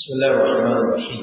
بسم الله الرحمن الرحيم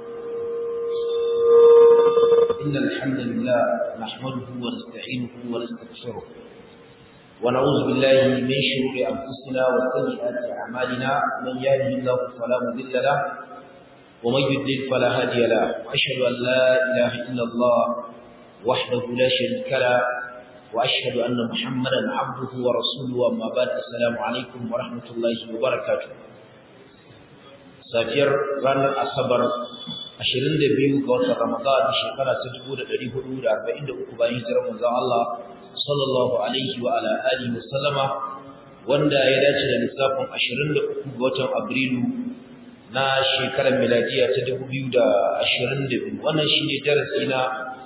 إن الحمد لله نحمده ونستعينه ونستغفره ونعوذ بالله من شرور أنفسنا وسيئات أعمالنا من يهده الله فلا مضل له ومن يضلل فلا هادي له وأشهد أن لا إله إلا الله وحده لا شريك له وأشهد أن محمدا عبده ورسوله أما بعد السلام عليكم ورحمة الله وبركاته safiyar ranar asabar 22 ga watan ramadan shekara ta 1443 bayan hijirar manzon Allah sallallahu alaihi wa ala alihi wa sallama wanda ya dace da lissafin 23 ga watan abrilu na shekarar miladiya ta 2022 wannan shine darasi na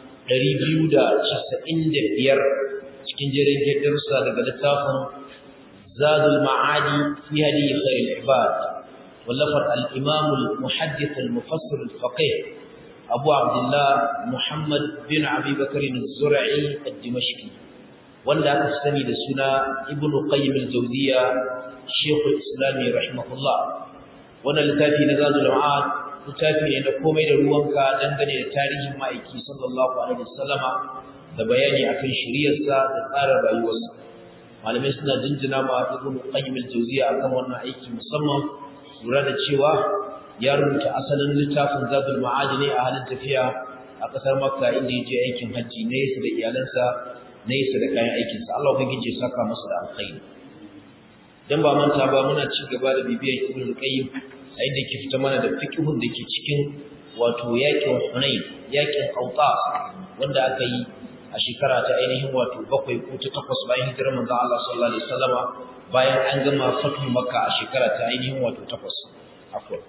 295 cikin jerin darussa daga littafin zadul ma'adi fi hadi khairul ibad ولفر الإمام المحدث المفسر الفقيه أبو عبد الله محمد بن أبي بكر الزرعي الدمشقي ولا تستمي لسنا ابن قيم الجوزية شيخ الإسلام رحمه الله وانا لتافي نزاز العاد لتافي أن كومي لروانك دنغني لتاريخ مائكي صلى الله عليه وسلم da bayani akan shiriyarsa da tsarin rayuwarsa malamai suna jinjina ma ibn qayyim al-jawziya akan wannan aiki musamman lura da cewa ya rubuta asalin littafin zadul ma'adi ne a halin tafiya a ƙasar makka inda ya je aikin hajji na yasa da iyalansa na yasa da kayan aikinsa Allah ubangiji ya saka masa da alkhairi dan ba manta ba muna ci gaba da bibiyar ibn qayyim a inda yake fita mana da fiqhun da ke cikin wato yakin hunain yakin qautas wanda aka yi a shekara ta ainihin wato bakwai ko ta takwas bayan hijirar manzon Allah sallallahu alaihi wasallama bayan an gama fatu makka a shekara ta ainihin wato takwas akwai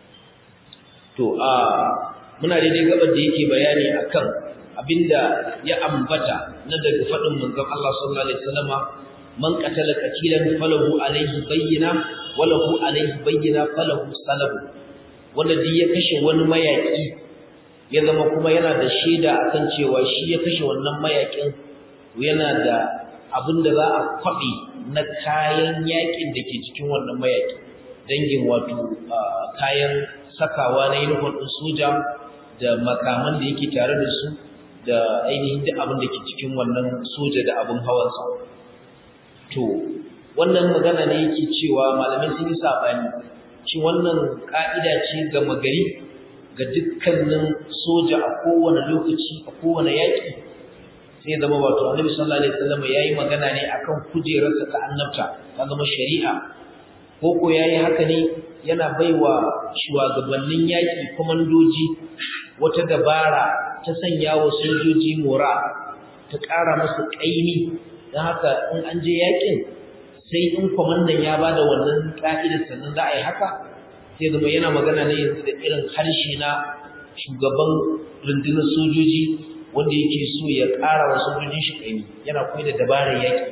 to a muna daidai gabar da yake bayani akan abinda ya ambata na daga fadin manzon Allah sallallahu alaihi wasallama man qatala qatilan falahu alaihi bayyina walahu alaihi bayyina falahu salabu wanda duk ya kashe wani mayaki ya zama kuma yana da shaida akan cewa shi ya kashe wannan mayakin yana da abin da za a kwaɓe na kayan yakin da ke cikin wannan mayaki dangin wato kayan sakawa na yunifon ɗin soja da makaman da yake tare da su da ainihin duk abin da ke cikin wannan soja da abin hawansa to wannan magana ne yake cewa malamai sun yi saɓani shi wannan ƙa'ida ce ga magari ga dukkanin soja a kowane lokaci a kowane yaƙi sai zama wato annabi sallallahu alaihi wasallam yayi magana ne akan kujerarsa ta annabta ta zama shari'a ko ko yayi haka ne yana baiwa shugabannin yaki komandoji wata dabara ta sanya wa sojoji mora ta ƙara musu ƙaimi don haka in an je yakin sai in kwamandan ya bada wannan ka'idar sannan za a yi haka sai zama yana magana ne yanzu da irin harshe na shugaban rundunar sojoji wanda yake so ya ƙara wa sojojin shi ƙaimi yana koyi da dabarar yaƙi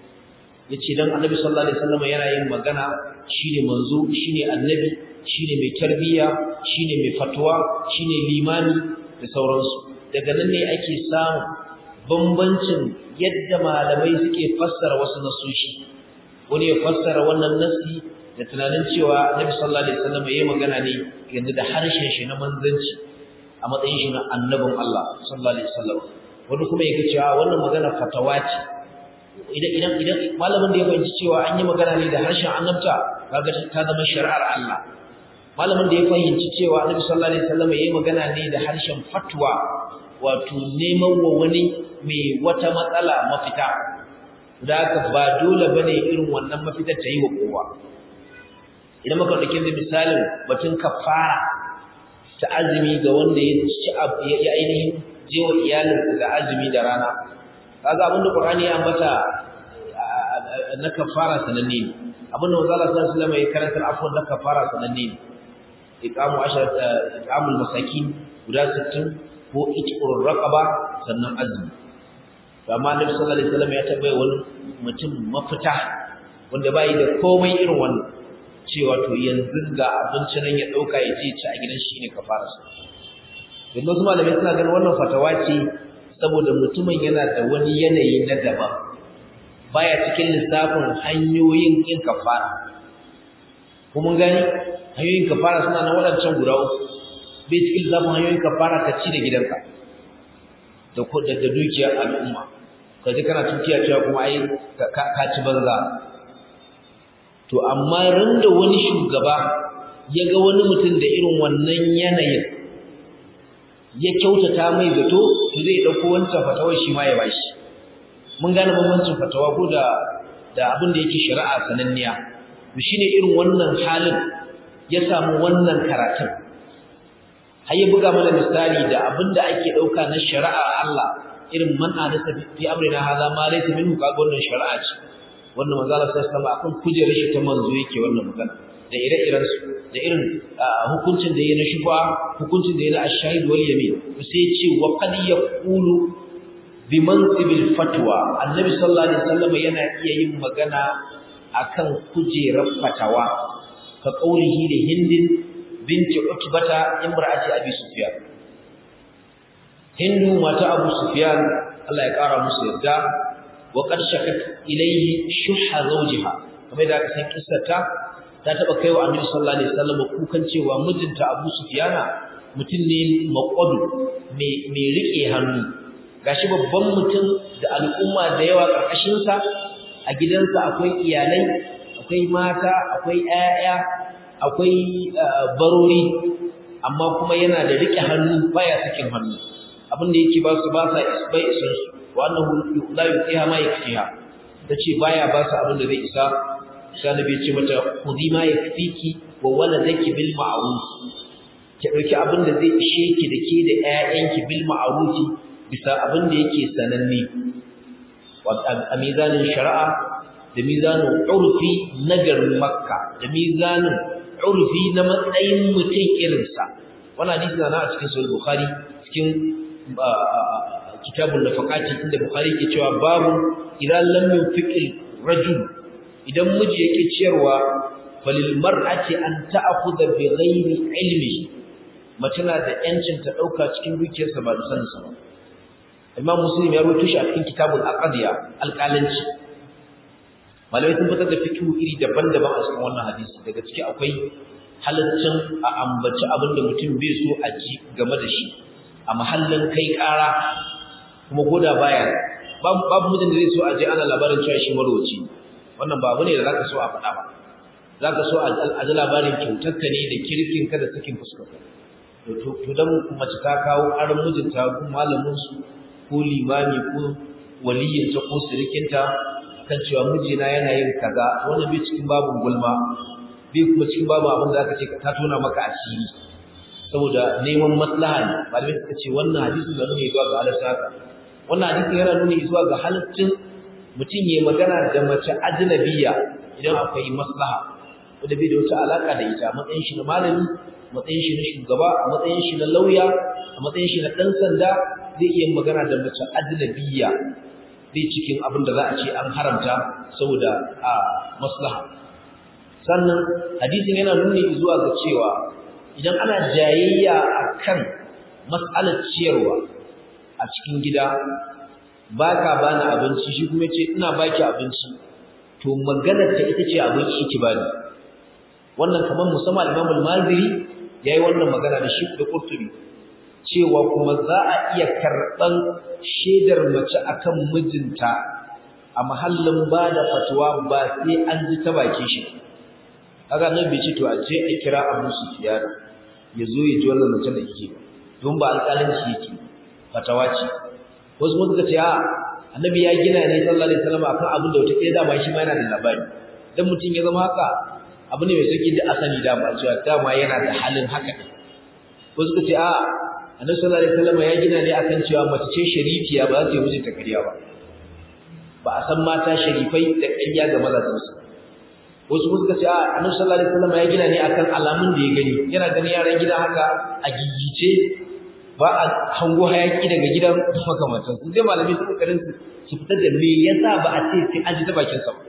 ya ce don annabi sallallahu alaihi wasallam yana yin magana shine manzo shine annabi shine mai tarbiyya shine mai fatuwa shine limami da sauransu daga nan ne ake samun bambancin yadda malamai suke fassara wasu nasoshi wani ya fassara wannan nasi da tunanin cewa annabi sallallahu alaihi wasallam yayi magana ne yanzu da harshen shi na manzanci a matsayin shi na annabin Allah sallallahu alaihi wasallam wani kuma yake cewa wannan magana fatawa ce idan idan idan malamin da ya fahimci cewa an yi magana ne da harshen annabta kaga ta zama shari'ar Allah malamin da ya fahimci cewa annabi sallallahu alaihi wasallam yayi magana ne da harshen fatwa wato neman wa wani mai wata matsala mafita da haka ba dole bane irin wannan mafitar ta yi wa kowa idan muka dauki misalin batun kafara ta azumi ga wanda ya ci ya ainihin jewa iyalinsa da azumi da rana kaga abin da Qur'ani ya ambata na kafara sananne ne abin da Manzo Allah sallallahu alaihi wasallam ya karanta afwan na kafara sananne ne iqamu asharat iqamul masakin guda 60 ko itqur raqaba sannan azumi to amma Annabi sallallahu alaihi wasallam ya tabbai wani mutum mafita wanda bai da komai irin wannan cewa to yanzu ga abinci nan ya dauka ya je ci a gidan shi ne kafararsa yanzu su malamai suna ganin wannan fatawa ce saboda mutumin yana da wani yanayi na daban baya cikin lissafin hanyoyin yin kafara ko mun gani hanyoyin kafara suna nan waɗancan guda uku bai cikin zafin hanyoyin kafara ka ci da gidanka da da dukiyar al'umma ka ji kana tukiya cewa kuma ai ka ci banza to amma ran da wani shugaba ya ga wani mutum da irin wannan yanayin ya kyautata mai zato to zai dauko wancan fatawar shi ma ya bashi mun gane bambancin fatawa ko da da abin da yake shari'a sananniya to shine irin wannan halin ya samu wannan karatun har ya buga mana misali da abin da ake dauka na shari'a Allah irin man hadasa fi amrina hadha ma laysa minhu kaga wannan shari'a ce wannan manzo Allah sallallahu alaihi wasallam akan kujerar shi ta manzo yake wannan magana da ire-iren su da irin hukuncin da yake na shufa hukuncin da yake na ashahid wal yamin sai ce wa qad yaqulu bi mansibil fatwa annabi sallallahu alaihi wasallam yana iya yin magana akan kujerar fatawa ka qaulihi da hindin binti utbata imra'ati abi sufyan hindu mata abu sufyan Allah ya kara musu yarda wa qad shakat ilayhi shuhha zawjiha kamar da aka san kissata ta taba kaiwa annabi sallallahu alaihi wasallam kukan cewa mijinta abu sufyana mutum ne maqadu mai mai rike hannu gashi babban mutum da al'umma da yawa karkashin sa a gidansa akwai iyalai akwai mata akwai ƴaƴa akwai barori amma kuma yana da rike hannu baya sakin hannu abin da yake ba su ba sa bai isan su wa annahu la yuqiha ma yakfiha tace baya ba su abin da zai isa sai annabi ya ce mata khudi ma yakfiki wa waladaki bil ma'ruf ki dauki abin da zai ishe ki da ke da ƴaƴanki bil ma'ruf bisa abin da yake sananne wa a mizanin shari'a da mizanin urfi na garin makka da mizanin urfi na matsayin mutum irinsa wannan hadisi na a cikin sahih bukhari cikin kitabun nafaqati inda bukhari ke cewa babu idan lam yunfiqil rajul idan miji yake ciyarwa falil mar'ati an ta'khudha bi ghairi ilmi mace na da yancin ta dauka cikin dukiyarsa ba da sanin sa ba Imam Muslim ya rawaito shi a cikin kitabul aqdiya alqalanci malamai sun fitar da fikihu iri daban-daban a cikin wannan hadisi daga ciki akwai halaccin a ambaci abin da mutum bai so a ji game da shi a mahallin kai ƙara kuma koda baya babu mutum da zai so a je ana labarin cewa shi marwaci wannan ba abu ne da zaka so a faɗa ba zaka so a ji labarin kyautarka ne da kirkin ka da sakin fuskarka to dan mace ta kawo aron mijinta ko malamin su ko limami ko waliyinta ko sirikinta kan cewa mijina yana yin kaza wannan bai cikin babu gulma bai kuma cikin babu abin da aka ce ta tona maka asiri saboda neman maslaha ne malamai suka ce wannan hadisi da nuni zuwa ga halatta wannan hadisi yana nuni zuwa ga halaccin mutum ya magana da mace ajnabiya idan akwai maslaha wanda bai da wata alaka da ita matsayin shi na malami matsayin shi na shugaba a matsayin shi na lauya a matsayin shi na dan sanda zai iya magana da mace ajnabiya bai cikin abin da za a ce an haramta saboda a maslaha sannan hadisin yana nuni zuwa ga cewa idan ana jayayya akan mas'alar ciyarwa a cikin gida baka bani abinci shi kuma ce ina baki abinci to maganar ta ita ce abinci ki bani wannan kamar musamman Imam al-Maziri yayi wannan magana da shi da Qurtubi cewa kuma za a iya karban shedar mace akan mijinta a mahallin bada fatwa ba sai an ji ta baki shi kaga nan bai ce to a je a kira Abu Sufyan ya zo ya ji wannan mace da yake don ba alƙalanci yake fatawa ce wasu mun suka ce a annabi ya gina ne sallallahu alaihi wasallam akan abin da wata ɗaya dama shi ma yana da labari dan mutum ya zama haka abu ne mai sauki da asali dama cewa dama yana da halin haka ne wasu suka ce a annabi sallallahu alaihi wasallam ya gina ne akan cewa mace ce sharifiya ba za ta yi mijinta ƙarya ba ba a san mata sharifai da ƙarya ga mazajensu wasu suka ce a annabi sallallahu alaihi wasallam ya gina ne akan alamun da ya gani yana ganin yaran gida haka a gigice ba a hango hayaki daga gidan makamantan su dai malami su kokarin su fitar da me yasa ba a ce sai an ji ta bakin sa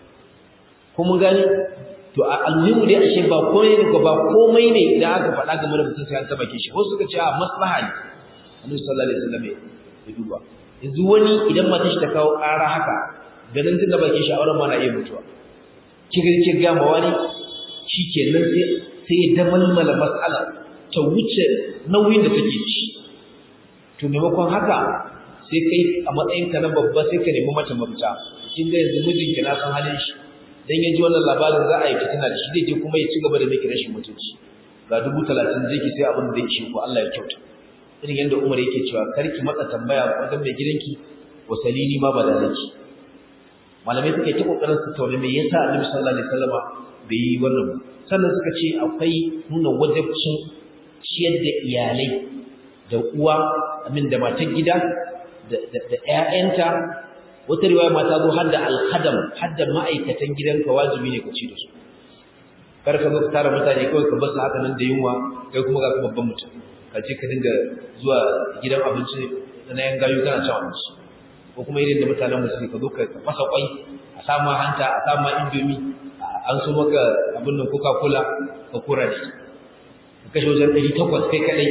ko mun gani to a almuhimu dai ashe ba komai ne ba komai ne da aka faɗa game da mutum sai an ta bakin shi wasu suka ce a maslaha ne annabi sallallahu alaihi wasallam ya duba yanzu wani idan matar shi ta kawo ƙara haka ganin tun da bakin shi a auren ma na iya mutuwa kiga ga ma wani shikenan sai sai ya damalmala mas'ala ta wuce nauyin da take ci to maimakon haka sai kai a matsayin ka na babba sai ka nemi mata mafita kin ga yanzu mijinki na san halin shi dan ya ji wannan labarin za a yi fitina da shi zai je kuma ya ci gaba da miki rashin mutunci ga dubu talatin zai ki sai abin da zai ishe ku Allah ya kyauta irin yadda Umar yake cewa karki matsa tambaya wajen mai gidanki wasalini ma badalaki malamai suka yi ta kokarin su tauna me yasa Annabi sallallahu alaihi wasallama bai yi wannan ba sannan suka ce akwai nuna wajibcin ciyar da iyalai da uwa amin da matan gida da da ƴaƴanta wata riwaya ma ta zo har da alhadam har da ma'aikatan gidanka wajibi ne ka ci da su kar ka zo ka tara mutane kawai ka basu haka nan da yunwa kai kuma ga babban mutum ka ce ka dinga zuwa gidan abinci na yan gayu kana cin abinci ko kuma irin da mutanen musulmi ka zo ka fasa kwai a sama hanta a sama indomi an so maka abin nan coca cola ka kura da ka kashe wajen ɗari takwas kai kaɗai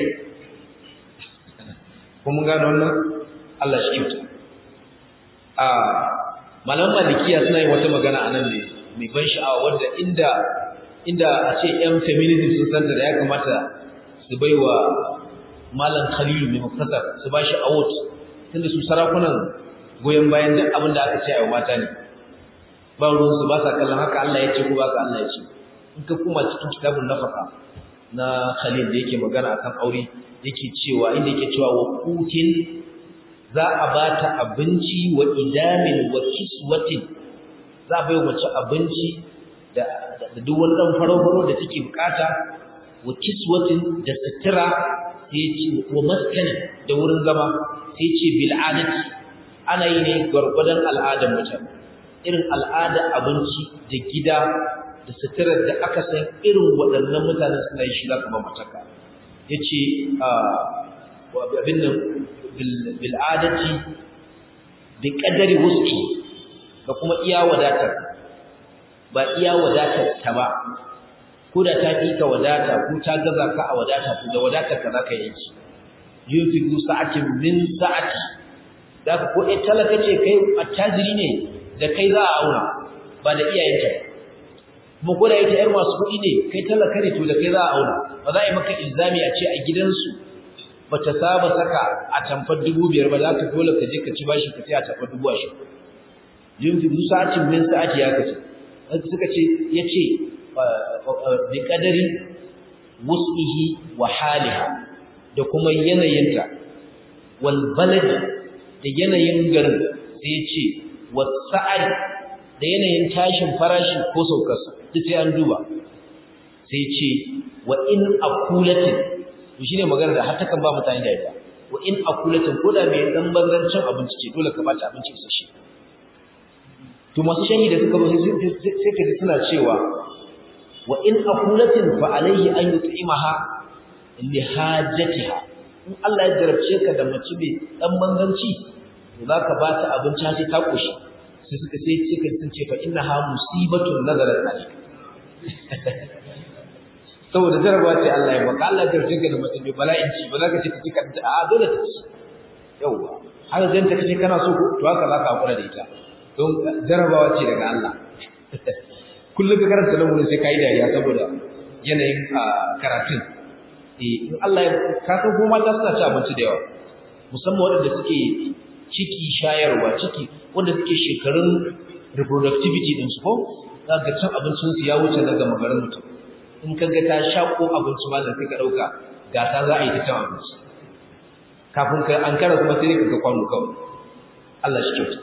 ko mun gano wannan Allah shi kyauta a malaman malikiya suna yin wata magana a nan ne mai ban sha'awa wanda inda inda a ce yan feminism sun santa da ya kamata su bai wa malam khalilu mai mafasar su ba shi award tunda su sarakunan goyon bayan duk abin da aka ce a mata ne ba ruwansu ba sa kallon haka Allah ya ce ko ba ka Allah ya ce in ka kuma cikin kitabun nafaka na khalil da yake magana akan aure yake cewa inda yake cewa wa kutin za a ba ta abinci wa idamin wa kiswatin za a bai mace abinci da duk wani ɗan faro-faro da take bukata wa kiswatin da sutura sai ce wa maskanin da wurin zama sai ce bil'adati ana yi ne gwargwadon al'adar mutane irin al'adar abinci da gida da suturar da aka san irin waɗannan mutanen suna yi shi za ka ba mataka ya ce abin nan bil'adati bi ƙadari wuski da kuma iya wadatar ba iya wadatar ta ba ko da ta fi ka wadata ko ta gaza ka a wadata ko da wadatar ka zaka yanki yunfiqu sa'atin min sa'ati da ko eh talaka ce kai attajiri ne da kai za a aura ba da iyayenta kuma ko da ita yar masu kuɗi ne kai talaka ne to da kai za a aura ba za a yi maka ilzami a ce a gidansu bata saba saka a tamfar dubu biyar ba za ka dole ka je ka ci bashi ka sai a tamfar dubu ashirin yunfiqu sa'atin min sa'ati ya kace suka ce yace bi kadari wus'ihi wa haliha da kuma yanayinta wal balad da yanayin garin sai ce wasa'ar da yanayin tashin farashi ko saukarsa duk sai an duba sai ce wa in akulatin to shine magana da har takan ba mutane da ita wa in akulatin ko da mai dan banzancin abinci ce dole ka bata abinci isasshe to masu shanyi da suka zo sai ka ji suna cewa wa in aqulatin fa alayhi an yut'imaha li hajatiha in Allah ya jarabce ka da mace mai dan banganci to zaka ba ta abinci sai ta koshi sai suka sai suka sun ce fa innaha musibatun nazarat alayk saboda jarabawa ce Allah ya baka Allah ya jarabce ka da mace mai bala'in ci ba za ka ce ka ci ka a dole ta ci yawa har zan ta kace kana so to haka zaka hakura da ita don jarabawa ce daga Allah kullum ka karanta lamurin sai kai dariya saboda yanayin karatun eh in Allah ya ka san ko mata suna ci abinci da yawa musamman waɗanda suke ciki shayarwa ciki wanda suke shekarun reproductivity din su ko za ga cin abincin su ya wuce na gama garin mutum in ka ga ta shako abinci ma da sai ka dauka gasa za a yi ta cin abinci kafin ka an kara kuma sai ka ga kwano kawai Allah shi kyauta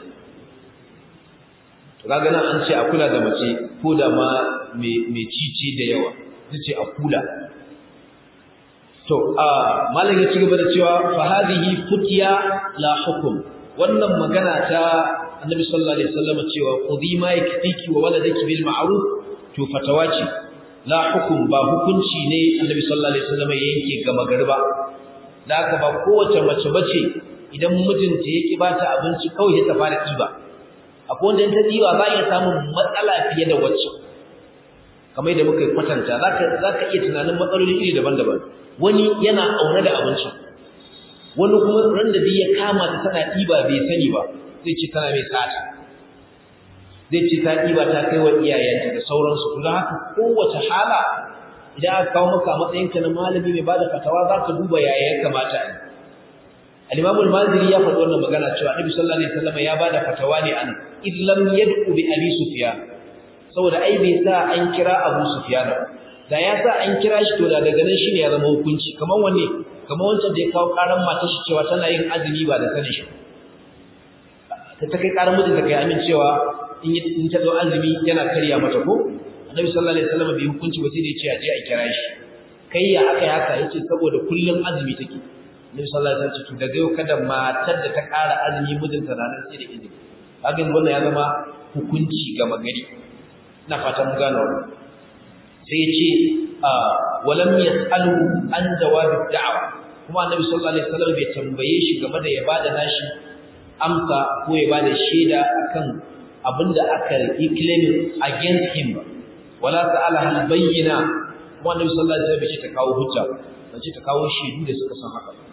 to kaga nan an ce a kula da mace ko da ma mai cici da yawa ce a kula to a malam ya ci gaba da cewa fa hadhihi futiya la hukum wannan magana ta annabi sallallahu alaihi wasallam cewa khudhi ma yakfiki wa waladaki bil ma'ruf to fatawa ce la hukum ba hukunci ne annabi sallallahu alaihi wasallam ya yanke gama garba da haka ba kowace mace bace idan mijinta yake bata abinci kawai ya tafi da ɗiba akwai wanda in ta ɗiba za a iya samun matsala fiye da wacce kamar da muka kwatanta za ka iya tunanin matsaloli iri daban-daban wani yana aune da abinci wani kuma ran da ya kama ta tana ɗiba bai sani ba zai ce tana mai sata zai ce ta ɗiba ta kai wa iyayenta da sauransu to don haka kowace hala idan aka kawo maka matsayinka na malami mai bada fatawa za ka duba yaya ya kamata a yi al-imam al-maziri ya faɗi wannan magana cewa annabi sallallahu alaihi wasallam ya bada fatawa ne an id lam yad'u bi abi sufyan saboda ai bai sa an kira abu sufyan ba da ya sa an kira shi to da daga nan shine ya zama hukunci kamar wanne kamar wancan da ya kawo karan matar shi cewa tana yin azumi ba da sanin shi ta ta kai karan mijinta kai amin cewa in in ta zo azumi yana karya mata ko annabi sallallahu alaihi wasallam bai hukunci ba sai da ya ce a je a kira shi kai ya aka yi haka yace saboda kullum azumi take Nabi sallallahu alaihi wasallam daga yau kada matar da ta ƙara azumi mijinta na nan sai da izini. Hakan wannan ya zama hukunci ga magari. Ina fatan mun gane wannan. Sai ya ce walam yasalu an jawabi da'wa. Kuma Annabi sallallahu alaihi wasallam bai tambaye shi game da ya bada nashi amsa ko ya bada shaida akan abinda aka yi claiming against him ba. Wala ta'ala hal bayyina. Kuma Annabi sallallahu alaihi wasallam bai ce ta kawo hujja ba. ce ta kawo shaidu da suka san haka.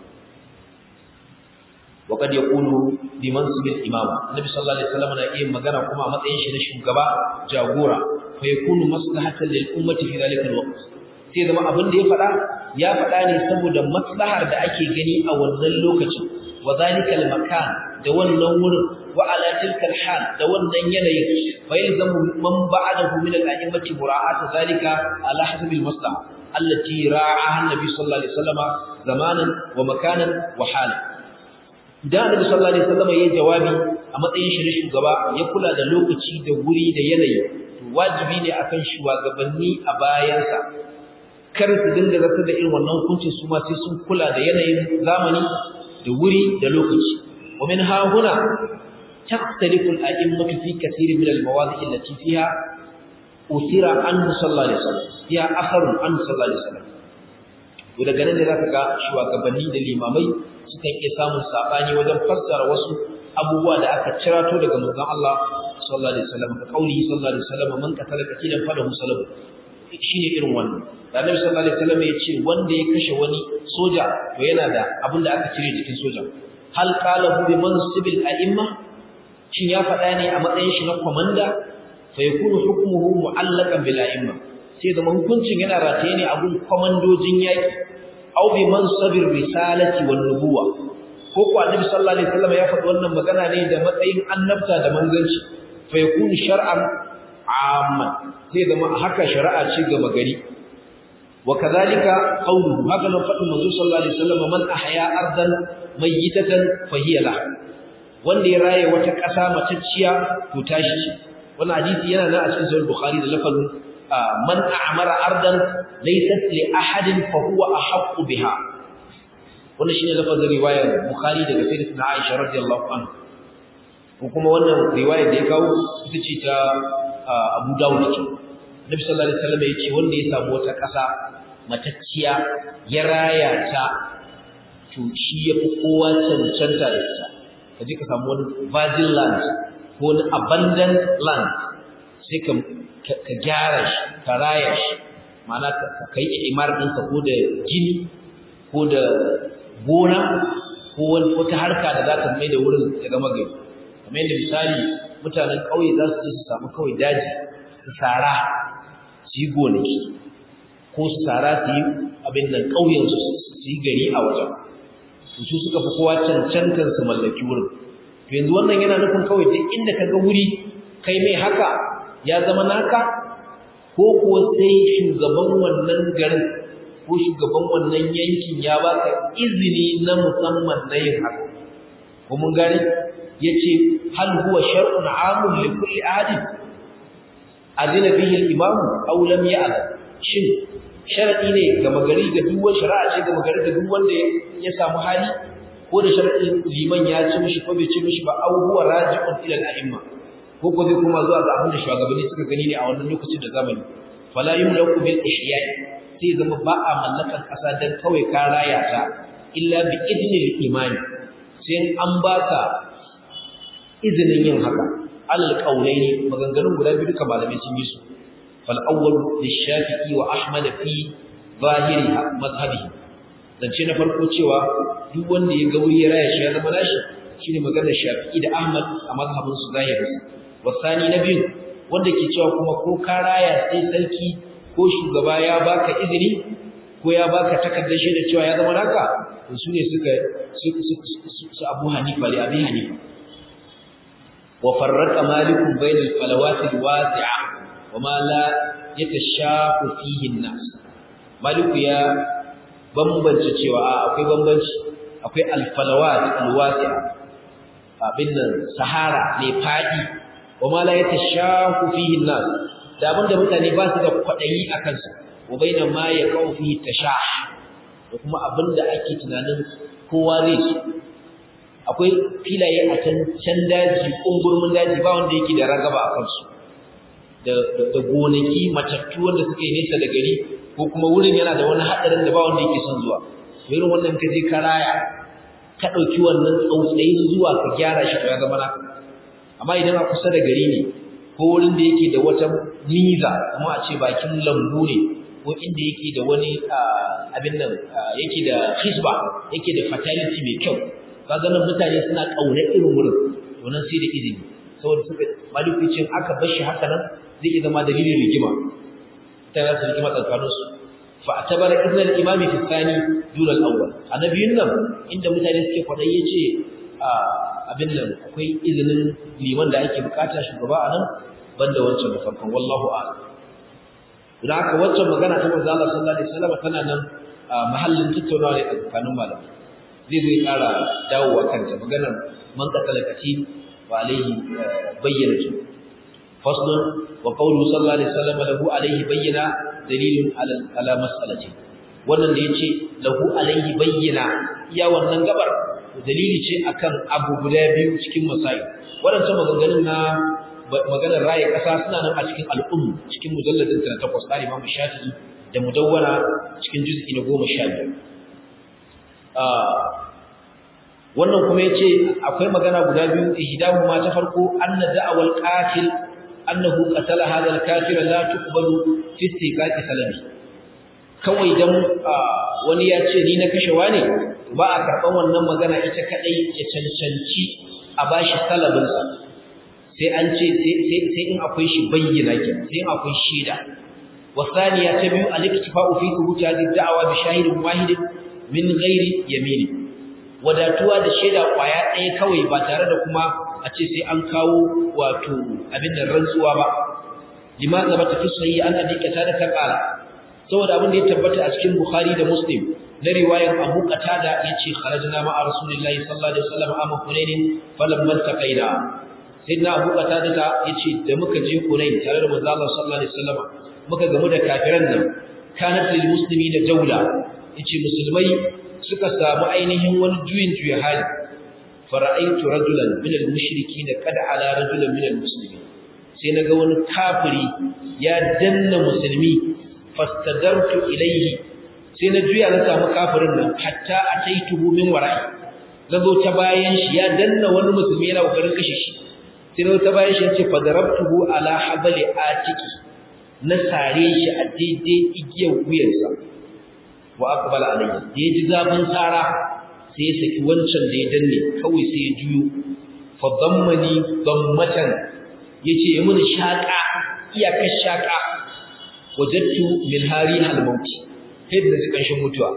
وقد يقول بمنصب الامام النبي صلى الله عليه وسلم na iya magana kuma a matsayin shi na shugaba jagora fa yakunu maslahatan lil ummati fi dhalika alwaqt sai zama abin da ya faɗa ya faɗa ne saboda maslahar da ake gani a wannan lokacin wa dhalika almakan da wannan wurin wa ala tilka alhal da wannan yanayin fa yalzamu man ba'adahu min al-a'immati mura'at dhalika ala hasab almaslaha allati ra'aha an-nabi sallallahu alaihi wasallam zamanan wa makanan wa halan idan annabi sallallahu alaihi wasallam yayin jawabi a matsayin shi na shugaba ya kula da lokaci da wuri da yanayi to wajibi ne akan shugabanni a bayansa kar su dinga zata da irin wannan hukuncin su ma sai sun kula da yanayin zamani da wuri da lokaci wa min ha huna taختلف الأئمة في كثير من المواضع التي فيها أثير عنه صلى الله عليه وسلم فيها أثر عنه صلى الله عليه وسلم daga nan ne za ka ga shugabanni da limamai sukan iya samun sabani wajen fassara wasu abubuwa da aka cirato daga manzon Allah sallallahu alaihi wasallam ka kauli sallallahu alaihi wasallam man qatala qatilan falahu salabu shine irin wannan da Annabi sallallahu alaihi wasallam ya ce wanda ya kashe wani soja to yana da abin da aka cire jikin soja hal qala bi mansibil a'imma shin ya faɗa ne a matsayin shi na komanda fa yakunu hukmuhu mu'allaqan bil a'imma sai da hukuncin yana rataye ne a gun komandojin yaki aw bi mansabir risalati wan nubuwa ko ko annabi sallallahu alaihi wasallam ya faɗi wannan magana ne da matsayin annabta da manzanci fa yakunu shar'an amman sai da haka shari'a ce ga magari wa kadhalika qawluhu haka nan faɗin manzo sallallahu alaihi wasallam man ahya ardan mayyitatan fa hiya la wanda ya raye wata ƙasa matacciya to tashi ce wannan hadisi yana nan a cikin sahih bukhari da lafazin man a'mara ardan laysat li ahadin fa huwa ahaqqu biha wannan shine lafazin riwayar bukhari daga sayyidatina aisha radiyallahu anha ko kuma wannan riwayar da ya kawo ita ce ta abu dawud ce nabi sallallahu alaihi wasallam yace wanda ya samu wata kasa matacciya ya raya ta to shi yafi kowa cancanta da ita kaje ka samu wani virgin land ko wani abundant land sai ka ka gyara shi ka raya shi ma'ana ka kai imar ɗinka ko da gini ko da gona ko wata harka da za ta mai da wurin ya zama gari kamar yadda misali mutanen ƙauye za su je su samu kawai daji su sara su yi gonaki ko su sara su yi abin nan ƙauyensu su yi gari a wajen to su suka fi kowa cancantar su mallaki wurin to yanzu wannan yana nufin kawai duk inda ka ga wuri kai mai haka ya zama naka ko kuwa sai shugaban wannan garin ko shugaban wannan yankin ya baka izini na musamman na yin haka ko mun gane yace hal huwa shar'un 'amun li kulli ahadin adina bihi al-imam aw lam ya'lam shin sharadi ne ga magari ga duk wani shari'a ce ga magari ga duk wanda ya samu hali ko da sharadin liman ya ci mishi ko bai ci mishi ba aw huwa raji'un ila al-a'imma ko ko zai kuma zuwa ga abin da shugabanni suka gani ne a wannan lokacin da zamani fala yumlaku bil ihya'i sai zama ba a mallakan kasa dan kawai ka raya ta illa bi idnil imani sai an baka izinin yin haka alal qaulaini maganganun guda biyu duka malamai sun yi su fal awwal lishafi'i wa ahmad fi zahiri madhhabihi zance na farko cewa duk wanda ya ga wuri ya raya shi ya zama nashi shine maganar shafi'i da ahmad a madhhabin su zahirinsa wasani na biyu wanda ke cewa kuma ko ka raya sai sarki ko shugaba ya baka izini ko ya baka takardar shaidar cewa ya zama naka to su ne suka su Abu Hanifa da Abi Hanifa wa farraqa malikun bainal falawati alwasi'a wa ma la yatashaqqu fihi an-nas maliku ya bambance cewa akwai bambanci akwai alfalawat alwasi'a abin nan sahara mai fadi wa ma la yatashaqqu fihi an-nas da abinda mutane ba su da kwadayi akan sa wa baina ma yaqau fihi tashah da kuma abinda ake tunanin kowa zai su akwai filaye a can can daji kungurmin daji ba wanda yake da ragaba a kansu da da gonaki matattu wanda suke nesa da gari ko kuma wurin yana da wani hadarin da ba wanda yake son zuwa irin wannan ka je karaya ka dauki wannan tsautsayin zuwa ka gyara shi to ya zama naka amma idan a kusa da gari ne ko wurin da yake da wata niza kuma a ce bakin lambu ne ko inda yake da wani abin nan yake da hisba yake da fatality mai kyau kaga nan mutane suna kauna irin wurin to nan sai da izini saboda suka malikicin aka bar shi haka nan zai iya zama dalilin rigima ta za su rigima tsakanin su fa atabara ibn al-imami fi thani dun al-awwal annabiyun nan inda mutane suke kwadai yace abin nan akwai izinin liman da ake bukata shugaba a nan banda wancan da farkon wallahu a'lam idan aka wancan magana ta manzo Allah sallallahu alaihi wasallam tana nan mahallin tattaunawa ne tsakanin malamai zai zai kara dawowa kanta maganar man qatala kati wa alaihi bayyinatu faslun wa qawlu sallallahu alaihi wasallam lahu alaihi bayyana dalilun ala ala mas'alati wannan da yace lahu alaihi bayyana iya wannan gabar dalili ce akan abu guda biyu cikin masail wadannan maganganun na maganar raye kasa suna nan a cikin al'um cikin mujalladin ta takwas da Imam Shafi'i da mudawwana cikin juz'i na 12 wannan kuma yace akwai magana guda biyu ihdahu ma ta farko anna da'awal qatil annahu qatala hadha al-kafir la tuqbalu fi istiqaqi salami kawai dan wani ya ce ni na kashe wani ba a karban wannan magana ita kadai ya cancanci a bashi salabin sa sai an ce sai in akwai shi bayyana ke sai in akwai shaida wasaniya ta biyu al-iktifa'u fi thubuti hadhihi ad-da'wa bi shahidin wahidin min ghairi yamini wadatuwa da shaida kwaya ɗaya kawai ba tare da kuma a ce sai an kawo wato abin da rantsuwa ba lima zabata fi sahih an abi qatada ta qala saboda abin da ya tabbata a cikin bukhari da muslim na riwayar abu qatada yace kharajna ma'a rasulillahi sallallahu alaihi wasallam amma hunain falamma taqaina sayyidina abu qatada ta yace da muka je hunain tare da manzo Allah sallallahu alaihi wasallam muka gamu da kafiran nan kanat lil muslimina jawla yace musulmai suka samu ainihin wani juyin juya hali fara'aitu rajulan min al-mushrikeena kad ala rajulan min al-muslimin sai naga wani kafiri ya danna musulmi fastadartu ilayhi sai na juya na samu kafirin nan hatta ataituhu min wara'i nazo ta bayan shi ya danna wani musulmi yana kokarin kashe shi sai nazo ta bayan shi yace fadarabtuhu ala habali atiki na sare shi a daidai igiyar wuyansa wa aqbala alayhi da yaji zafin tsara sai ya saki wancan da ya danne kawai sai ya juyo fa dammani dammatan yace ya mun shaka iyakar shaka wajadtu min hari al maut sai da zikan shin mutuwa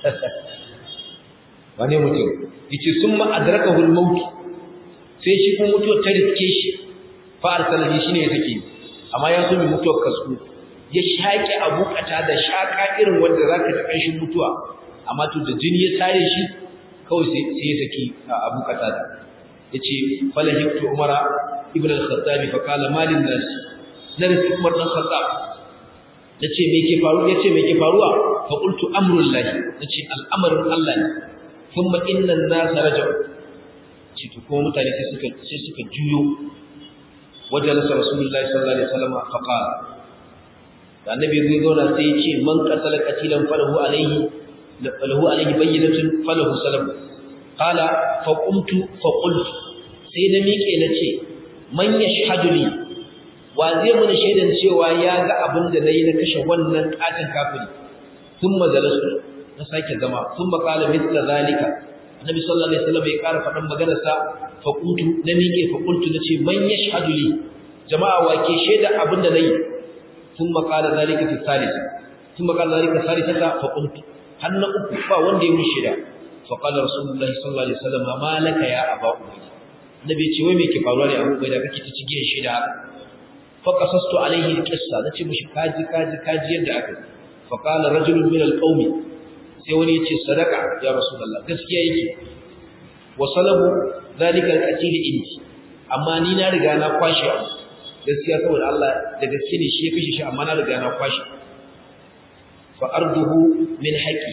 wane mutum yace summa adrakahu al maut sai shi kuma mutuwa ta riske shi fa arsalani shine ya sake amma ya so mi mutuwar kasku ya shaƙi abu kata da shaƙa irin wanda za ka taɓa shi mutuwa amma to da jini ya tare shi kawai sai ya saki abu kata da ya ce falahimtu umara ibn al-khattabi fa kala malin nas na rasu umar dan khattab ya ce me ke faru ya ce me ke faruwa fa qultu amrul lahi ya ce al'amarin Allah ne thumma inna an-nas raja'u ce to kuma mutane sai suka sai suka juyo wajen rasulullahi sallallahu alaihi wasallam fa qala da annabi zai zauna sai ya ce man qatala qatilan falahu alayhi falahu alayhi bayyinatun falahu salam qala fa qumtu fa qultu sai na miƙe na ce man yashhadu li wa zai mun shaidan cewa ya ga abin da nayi na kashe wannan katin kafiri thumma jalastu na sake zama thumma qala mithla zalika annabi sallallahu alaihi wasallam ya ƙara faɗan maganar sa fa qultu na miƙe fa qultu na ce man yashhadu li jama'a wake shaida abin da nayi ثم قال ذلك في الثالثة ثم قال ذلك الثالثة فقلت هل uku ba wanda ya mushi da فقال رسول الله صلى الله عليه وسلم ما لك يا ابا عبيد nabi ce wai me ke faruwa ne abu bai da kake ta cigiyar shi da haka fa qasastu alaihi alqissa nace mishi kaji kaji kaji yadda aka fa qala rajulun min alqawmi sai wani yace sadaka ya rasulullah gaskiya yake wa salabu zalika alqatil indi amma ni na riga na kwashi abu gaskiya saboda Allah da gaske ne shi ya kashe shi amma na riga na kwashi fa arduhu min haqqi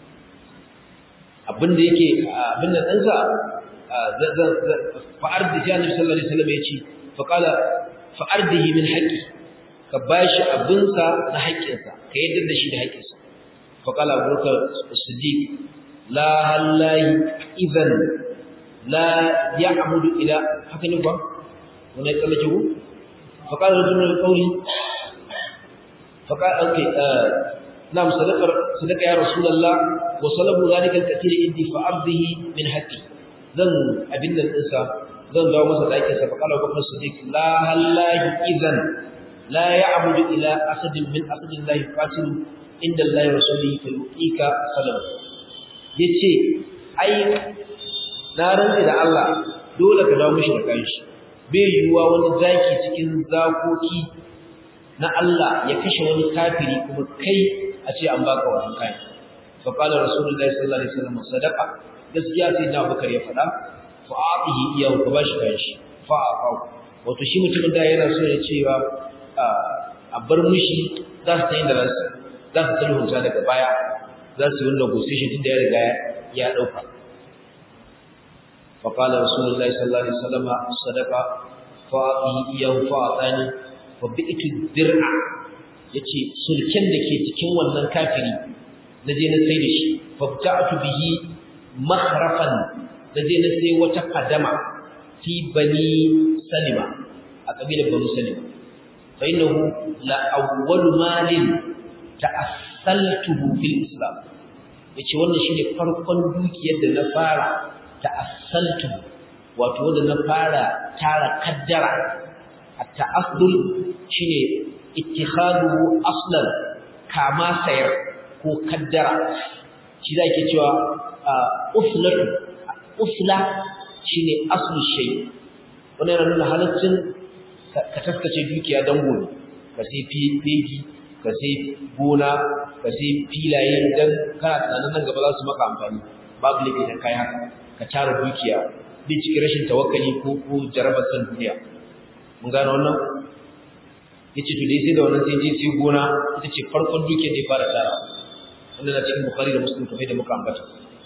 abinda yake abinda dan sa fa ardi ya nabi sallallahu alaihi wasallam yace fa qala fa ardihi min haqqi ka bashi abin sa na haƙƙin sa ka yadda da shi da haƙƙin sa fa qala abubakar as-siddiq la hallahi idan la ya'budu ila haka ne ba wannan tsallake ku فقال رجل من القول فقال اوكي آه نعم صدق صدق يا رسول الله وصلبوا ذلك الكثير عندي فارضه من حقي ذن ابن الانسان ذن داو masa dake sa فقال ابو بكر الصديق لا الله اذا لا يعبد الى اسد من اسد الله يقاتل عند الله رسوله فيؤتيك صلب yace ai na rantsi da Allah dole ka dawo mishi da kanshi bai yiwuwa wani zaki cikin zakoki na Allah ya kashe wani kafiri kuma kai a ce an baka wannan kayan fa qala rasulullahi sallallahu alaihi wasallam sadaqa gaskiya sai da Abubakar ya faɗa fa atihi iyahu ka bashi kayan shi fa afa wato shi mutumin da yana so ya cewa a bar mushi za su tayi da rasu za su sulhunta daga baya za su yi negotiation tunda ya riga ya dauka فقال رسول الله صلى الله عليه وسلم صدقة فأعطيه إياه فأعطاني فبئت الدرع yace sulken da ke cikin wannan kafiri na je na sai da shi fabta'tu bihi mahrafan da je na sai wata kadama fi bani salima a kabilar bani salima fa innahu la awwalu malin ta'assaltuhu fil islam yace wannan shine farkon dukiyar da na fara ta'assaltu wato wanda na fara tara kaddara at-ta'assul shine ittikhadu aslan kama sayar ko kaddara shi zake cewa uslatu usla shine aslu shay wannan yana nuna halaccin ka taskace dukiya dan gobe ka sai fegi ka sai gona ka sai filaye dan kana tunanin nan gaba za su maka amfani babu laifi dan kai haka ka tara dukiya bin cikin rashin tawakkali ko ko jarabar san duniya mun gano wannan yace to dai sai da wannan sai je sai gona ita ce farkon dukiyar da ya fara tara wannan na cikin bukhari da muslim kamar da muka ambata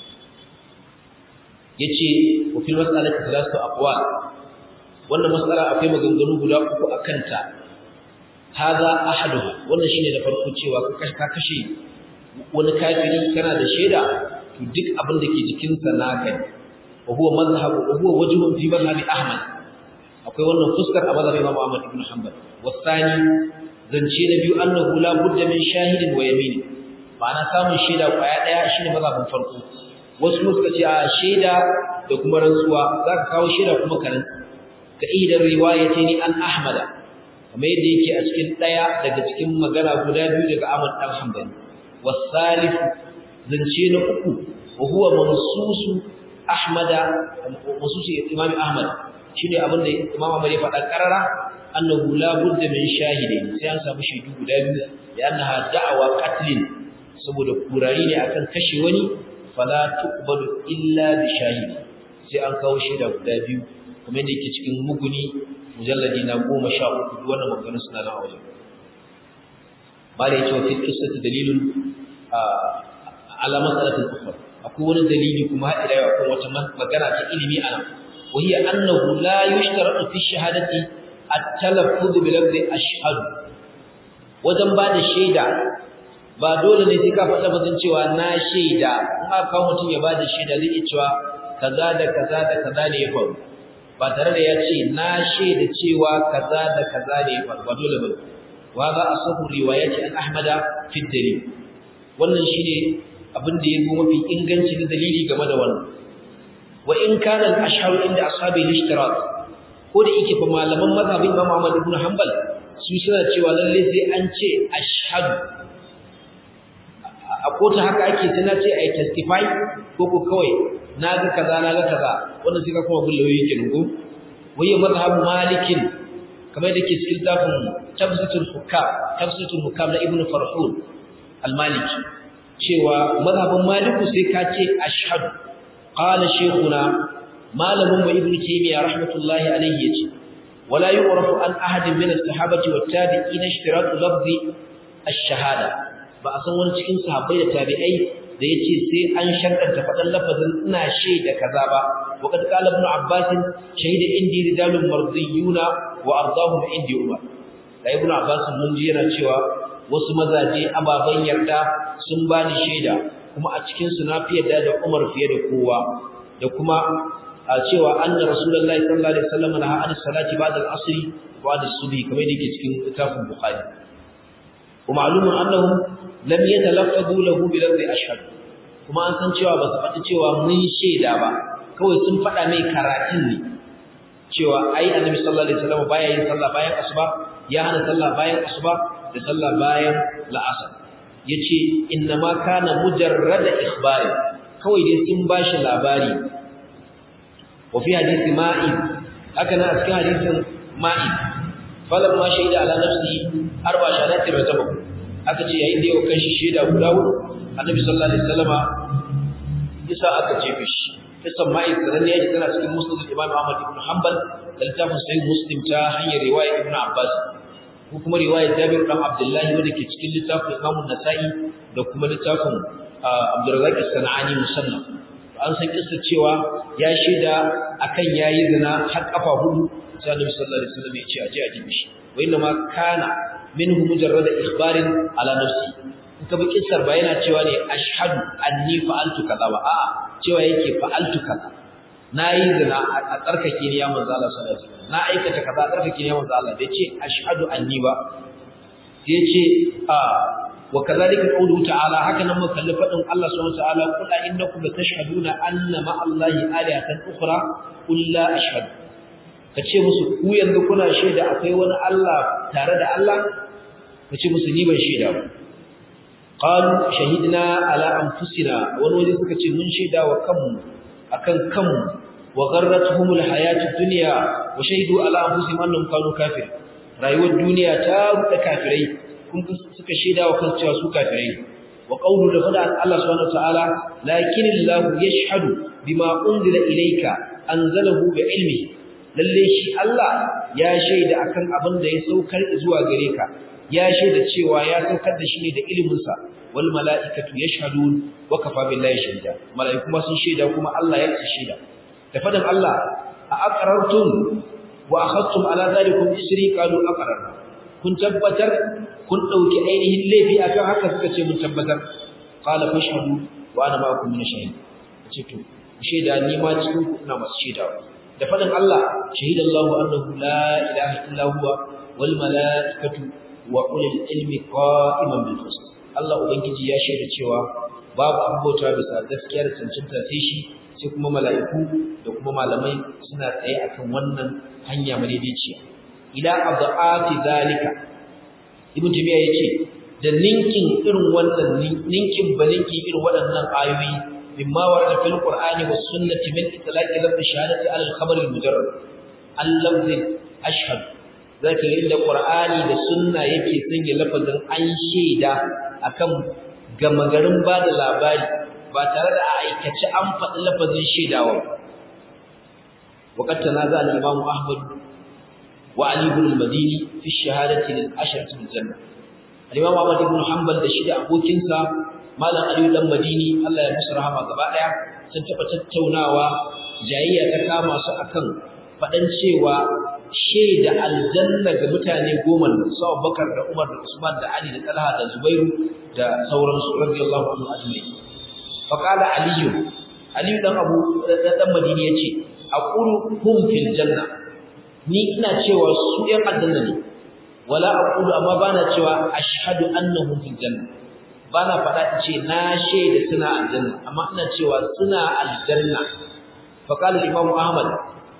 yace wa fil mas'alati thalathatu aqwal wannan mas'ala akwai maganganu guda uku akan ta hada ahaduha wannan shine da farko cewa ka kashe wani kafiri kana da shaida to duk abin da ke jikinsa naka ne wa huwa mazhab wa huwa wajhun fi mazhab ahmad akwai wannan fuskar a mazhabin Imam Ahmad ibn Hanbal wasani zance na biyu annahu la budda min shahidin wa yamin ma'ana samun shaida kwaya daya shine mazhabin farko wasu suka ce a shaida da kuma rantsuwa zaka kawo shaida kuma karan ka idan riwayatini an Ahmad kamar yadda yake a cikin daya daga cikin magana guda biyu daga Ahmad dan Hanbal wasalif zance na uku wa huwa mansusu Ahmada mansusu Imam Ahmad shine abin da Imam Ahmad ya faɗa karara annahu la budda min shahidin sai an samu shaidu guda biyu da annaha da'awa qatlin saboda kurari ne akan kashe wani fala tuqbalu illa bi shahidi sai an kawo shaida guda biyu kamar yadda yake cikin muguni mujalladi na 13 wannan magana suna nan a wajen bala yace wa fi qissati dalilun ala mas'alatin ukhra akwai wani dalili kuma har ila yau akan wata magana ta ilimi ana وهي أنه لا يشترط في الشهادة التلفظ بلفظ أشهد wajen ba da shaida ba dole ne sai ka faɗa bazan cewa na shaida in aka kawo mutum ya ba da shaida zai iya cewa kaza da kaza da kaza ne ya faru ba tare da ya ce na shaida cewa kaza da kaza ne ya faru ba dole ba wa za a sahu riwayati an ahmada fi dalil wannan shine abin da ya zo mafi inganci na dalili game da wannan wa in kana al-ashharu inda ashabi al-ishtirak ko da yake fa malaman mazhabin Imam Ahmad ibn Hanbal su suna cewa lalle sai an ce ashhadu a kotu haka ake sai na ce ai testify ko ko kawai naga kaza naga kaza wannan sai ka kuma bin lauyoyi kenan ko waye mazhabu malikin kamar da ke cikin tafin tafsitul hukam tafsitul hukam na ibnu farhun al-maliki cewa mazhabin maliku sai ka ce ashhadu qala shaykhuna malamin mu ibnu taymiya rahmatullahi alayhi yace wala yu'rafu an ahadin min as-sahabati wat-tabi'in ishtiratu lafzi ash-shahada ba a san wani cikin sahabbai da tabi'ai da yace sai an sharɗanta faɗan lafazin ina shaida kaza ba وقد قال ابن عباس شهد عندي رجال مرضيون وارضاهم عندي عمر da ibn abbas mun ji yana cewa wasu mazaje ababan yarda sun bani shaida kuma a cikin su na fi yarda da Umar fiye da kowa da kuma a cewa anna rasulullahi sallallahu alaihi wasallam naha an salati ba'da al-asr wa ba'da subhi kamar yake cikin littafin bukhari wa ma'lumun annahum lam yatalaffazu lahu bi lafzi ashhad kuma an san cewa ba su faɗi cewa mun shaida ba kawai sun faɗa mai karatun ne cewa ai annabi sallallahu alaihi wasallam baya yin sallah bayan asuba ya hana sallah bayan asuba da sallah bayan la'asar yace inna ma kana mujarrad ikhbari kawai dai sun bashi labari wa fi hadisi ma'id haka na cikin hadisin ma'id falam ma shaida ala nafsi arba shahadati ratabu aka ce yayin da yau kan shi shaida guda hudu annabi sallallahu alaihi wasallama isa aka jefe shi kisan ma'id sanan ne tana cikin musnad imam Ahmad ibn Hanbal da littafin sahih Muslim ta hanyar riwaya Ibn Abbas ko kuma riwaya Jabir ibn Abdullah wanda ke cikin littafin Imam Nasa'i da kuma littafin Abdurrazzaq as-Sanani musannaf an san kissa cewa ya shaida akan yayi zina har kafa hudu sai Annabi sallallahu alaihi wasallam ya ce aje a jibi shi wa inna ma kana minhu mujarrad ikhbarin ala nafsi ka bi kissar ba yana cewa ne ashhadu anni fa'altu kaza ba a'a cewa yake fa'altu kaza nayi zina a tsarkake ni ya manzo Allah sallallahu alaihi wasallam na aikata kaza tsarkake ni ya manzo Allah bai ce ashhadu anni ba sai yace a wa kadhalika qawluhu ta'ala haka nan muka kalli fadin Allah subhanahu wa ta'ala qul innakum latashhaduna anna ma Allahi alihatan ukhra qul la ashhadu kace musu ku yanzu kuna shaida akwai wani Allah tare da Allah kace musu ni ban shaida ba qalu shahidna ala anfusina wani waje suka ce mun shaida wa kanmu akan kanmu wa gharratuhumul hayatud dunya wa shahidu ala anfusihim annahum kanu kafir rayuwar duniya ta ruɗa kafirai kun suka shaida wa kansu cewa su kafirai wa qawlu da fada Allah subhanahu wa ta'ala lakin Allah yashhadu bima unzila ilayka anzalahu bi ilmi lalle shi Allah ya shaida akan abin da ya saukar zuwa gare ka ya shaida cewa ya saukar da shi ne da iliminsa wal mala'ikatu yashhadun wa kafa billahi shahida mala'iku ma sun shaida kuma Allah ya ce shaida da fadan Allah a aqrartum wa akhadtum ala zalikum isri qalu aqrarna kun tabbatar kun dauki ainihin laifi akan haka suka ce mun tabbatar qala fashhadu wa ana ma'akum min shahid ce to shaida ni ma cikin ku ina masu shaida da fadan Allah shahidallahu annahu la ilaha illa huwa wal mala'ikatu wa ulil ilmi qa'iman bil qist Allah ubangiji ya shaida cewa babu abota bisa gaskiyar cancanta sai shi sai kuma mala'iku da kuma malamai suna tsaye akan wannan hanya madaidaiciya ila adhaati zalika ibn tabiya yace da ninkin irin wannan ninkin balinki irin waɗannan ayoyi mimma warada fil qur'ani was sunnati min itlaqi lafz shahadati ala al khabar al mujarrad al lafz ashhadu zaka yi da Qur'ani da sunna yake sanya lafazin an shaida akan gama garin ba da labari ba tare da a aikace an faɗi lafazin shaidawa وقد تنازع الإمام أحمد وعلي بن المديني في الشهادة للعشرة في الجنة الإمام أحمد بن حنبل da shi da abokinsa malam Ali dan Madini Allah ya musu rahama gaba daya sun taba tattaunawa jayayya ta kama su akan fadan cewa shaida aljanna ga mutane goma da su Abubakar da Umar da Usman da Ali da Talha da Zubairu da sauransu radiyallahu anhu ajma'in fa qala Ali Ali dan Abu dan Madini yace aqulu hum fil janna ni ina cewa su ɗan aljanna ne wala aqulu amma bana cewa ashhadu annahum fil janna bana faɗa in ce na shaida suna aljanna amma ina cewa suna aljanna fa qala imam ahmad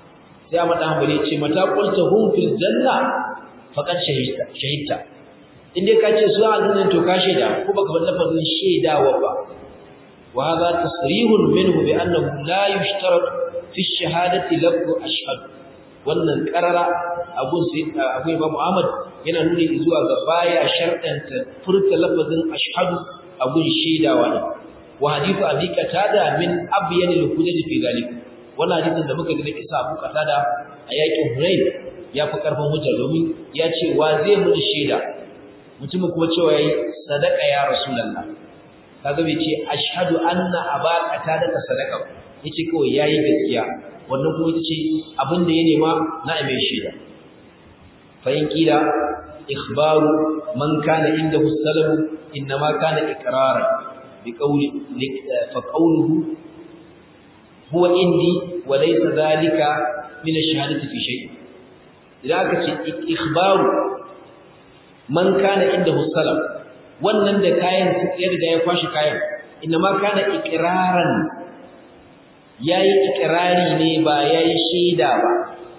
sai Ahmad dan Hanbali ya ce mata qulta hum fil janna faqad shahidta shahidta in dai ka ce su aljanna to ka shaida ko baka bar lafazin shaidawa ba wa hadha tasrihun minhu bi annahu la yushtarat fi shahadati lafzu ashhad wannan karara abun sai abu Imam Ahmad yana nuni zuwa ga baya sharɗanta furta lafazin ashhadu abun shaidawa ne wa hadithu abi qatada min abyan al-hujaj fi zalik wannan hadisin da muka ga isa abu qatada a yakin Hunain ya fi karfin hujja domin ya ce wa zai mun shaida mutumin kuma cewa yayi sadaka ya rasulullah kaga bai ce ashhadu anna aba qatada ka sadaka yace kawai yayi gaskiya wannan kuma ita ce abin da ya nema na mai shaida fa in kila ikhbaru man kana indahu salamu inma kana iqraran bi qawli fa qawluhu huwa indi wa laysa dhalika min ash-shahadati fi shay idan aka ce ikhbaru man kana indahu salam wannan da kayan ya riga ya kwashi kayan inma kana iqraran yayi ikrari ne ba yayi shaida ba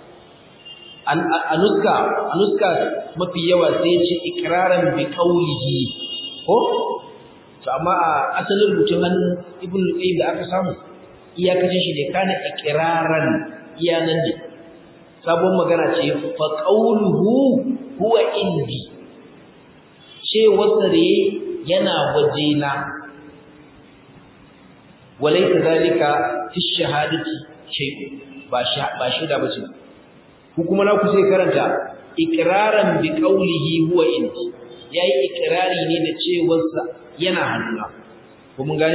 a nuska a nuska mafi yawa sai ce ikraran bi qawlihi ko to amma a asalin rubutun hannun ibn qayyim da aka samu iyakacin shi ne kana ikraran iya nan ne sabon magana ce fa qawluhu huwa indi ce wasa da yana wajena walaysa zalika fi shahadati shay'un ba ba shaida bace ku kuma na ku sai karanta iqraran bi qawlihi huwa indi yayi ikrari ne da cewarsa yana hannuna ko mun gani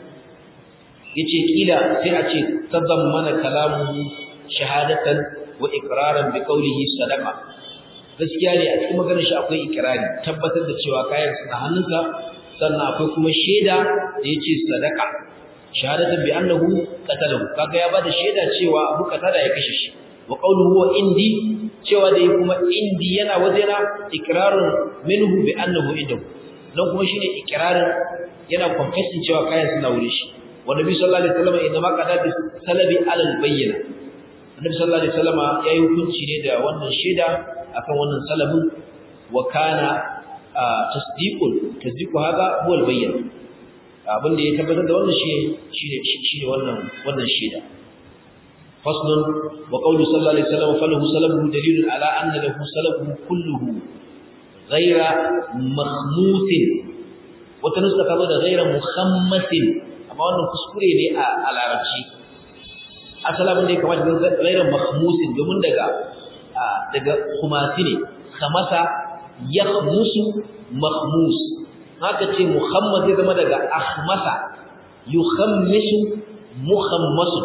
yace kila sai a ce tadammana kalamuhu shahadatan wa iqraran bi qawlihi sadaqa gaskiya ne a cikin maganar shi akwai ikrari tabbatar da cewa kayan suna hannunsa sannan akwai kuma shaida da yace sadaqa shahadatan bi annahu qatalahu kaga ya bada shaida cewa Abu Qatada ya kashe shi wa qawluhu wa indi cewa dai kuma indi yana wajena ikrarun minhu bi annahu indahu dan kuma shine ikrarin yana confessing cewa kayan suna wuri shi wa nabi sallallahu alaihi wasallam inna ma qada bi salabi ala albayyina annabi sallallahu alaihi wasallam yayi hukunci ne da wannan shaida akan wannan salabin wa kana tasdiqul tasdiqu hada huwa albayyina abin da ya tabbatar da wannan shi shine shine wannan wannan shaida faslun wa qawlu sallallahu alaihi wasallam falahu salabuhu dalilun ala anna lahu salabuhu kulluhu ghayra makhmusin wata nuska ta zo da ghayra muhammasin amma wannan kuskure ne a larabci asalin da ya kamata da ghayra makhmusin domin daga daga khumasi ne khamasa yakhmusu makhmus haka ce muhammad zai zama daga ahmasa yukhammisu muhammasu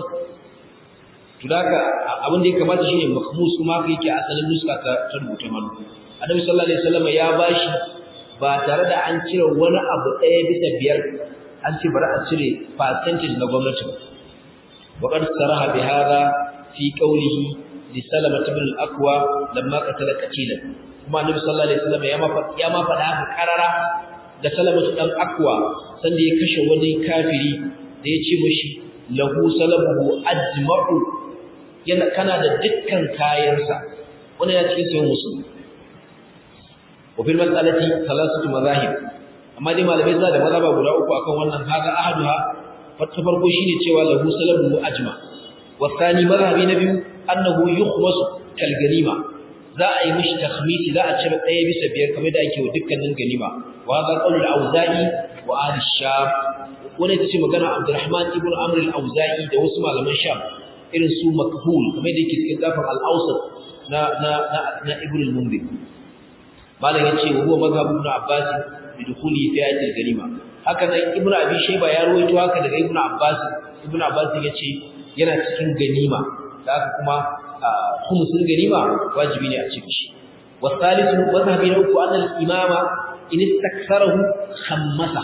to daga abin da ya kamata shine mahmus kuma haka yake asalin nuska ta rubuta malu annabi sallallahu alaihi wasallam ya bashi ba tare da an cire wani abu ɗaya bisa biyar an ce bari a cire percentage na gwamnati wa qad saraha bi hadha fi qawlihi li salama ibn al-aqwa lamma qatala qatilan kuma annabi sallallahu alaihi wasallam ya ma ya ma faɗa haka karara da salamatu dan akwa sanda ya kashe wani kafiri da ya ce mishi lahu salabuhu ajma'u yana kana da dukkan kayansa wannan ya cikin sayin musulmi wa fil mas'alati thalathatu madahib amma dai malamai suna da mazhaba guda uku akan wannan haka ahaduha wata farko shine cewa lahu salabuhu ajma wa thani madhhabi na biyu annahu yukhmasu kal ganima za a yi mishi takhmisi za a cire ɗaya bisa biyar kamar da ake wa dukkanin ganima wa hada qaulul auza'i wa ahli sham wannan ita ce magana Abdurrahman ibn Amr al-Auza'i da wasu malaman Sham irin su makhul kamar da yake cikin zafin al-Awsat na na na, na Ibn al-Mundhir malam yace wa huwa mazhab ibn Abbas bi dukhuli fi ayat al-ganima haka nan Ibn Abi Shayba ya rawaito haka daga Ibn Abbas Ibn Abbas yace yana cikin ganima da haka kuma khumsul ganima wajibi ne a cikin shi والثالث مذهب نوك أن الإمام إن استكثره خمسه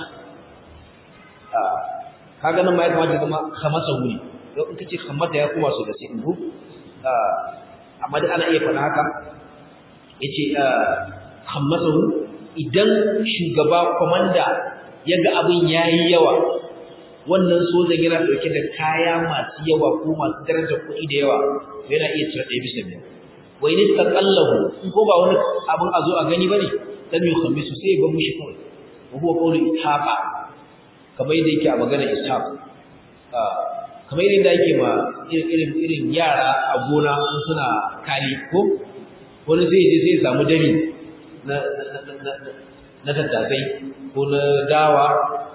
kaga nan ma ya kamata kuma khamasa huni don in kace khamata ya kuma so da sai indu amma dai ana iya faɗa haka yace khamasa hu idan shugaba komanda yaga abin yayi yawa wannan sojan yana dauke da kaya masu yawa ko masu darajar kuɗi da yawa yana iya cire ɗaya bisa biyar wa in istaqallahu in ko ba wani abin a zo a gani bane dan yi khamisu sai ya bar mushi kawai wa huwa qawlu ishaqa kamar yadda yake a magana ishaq kamar yadda yake ma irin irin yara a gona in suna kali ko wani sai je sai ya samu dami na na tattasai ko na dawa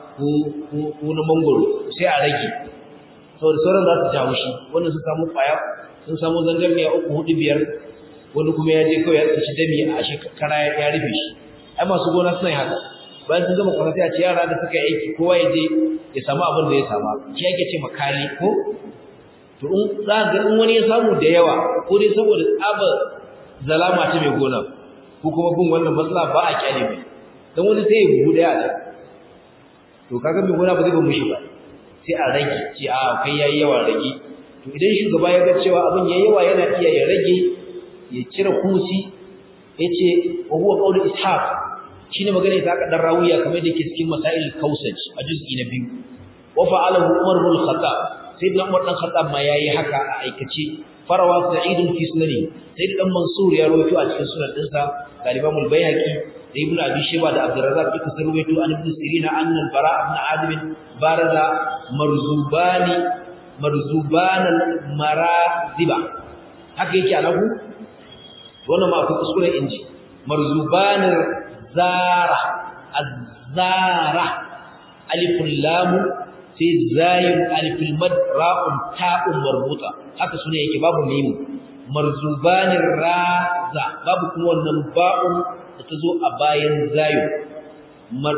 ko na mangoro sai a rage saboda sauran za su jawo shi wannan sun samu kwaya sun samu zangarniya uku hudu biyar wani kuma ya je kawai ya tsinci dami a shekara ya rufe shi ai masu gona suna yi haka bayan sun gama kwasa sai a ce yara da suka yi aiki kowa ya je ya samu abin da ya sama shi ake ce makali ko to in za ga in wani ya samu da yawa ko dai saboda tsabar zalama ta mai gona ko kuma bin wannan matsala ba a kyale mai dan wani sai ya buhu daya a to kaga mai gona ba zai ba mushi ba sai a rage ce a kai yayi yawa rage to idan shugaba ya ga cewa abin yayi yawa yana iya ya rage ya cire kusi yace wa huwa qawlu ishaq shine magana ita aka dan rawiya kamar da yake cikin masail kausaj a juz'i na biyu wa fa'alahu umar bin khattab sayyidina umar dan khattab ma yayi haka a aikace farawa sa'id fi sunani sayyid dan mansur ya rawaito a cikin sunan dinsa da imam al-bayhaqi da ibnu abi shayba da abdurrazzaq duka sun rawaito an ibn sirina anna al-bara ibn azib baraza marzubani marzuban al-maraziba haka yake alahu wannan ma akwai kuskuren inji marzuban zara az-zara alifun lam sai zayin aliful mad ra'un ta'un marbuta haka sune yake babu mim marzubanir raza babu kuma wannan ba'un da tazo a bayan zayu mar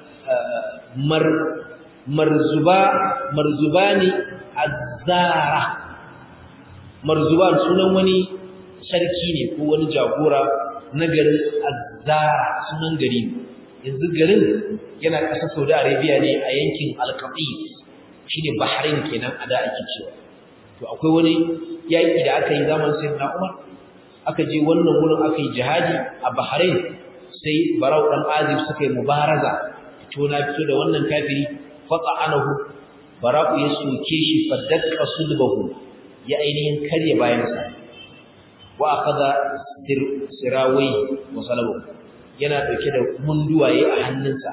mar marzuba marzubani azzara marzuban sunan wani sarki ne ko wani jagora na garin azzara sunan gari yanzu garin yana ƙasar Saudi Arabia ne a yankin Al-Qaqis shine Bahrain kenan a da ake cewa to akwai wani yaki da aka yi zamanin Sayyidina Umar aka je wannan wurin aka yi jihadi a Bahrain sai Barau dan Azib suka yi mubaraza fito na fito da wannan kafiri faqa'anahu Barau ya soke shi fadakka sulbahu ya ainihin karye bayansa wa akhadha sirawai wa salabu yana dauke da munduwaye a hannunsa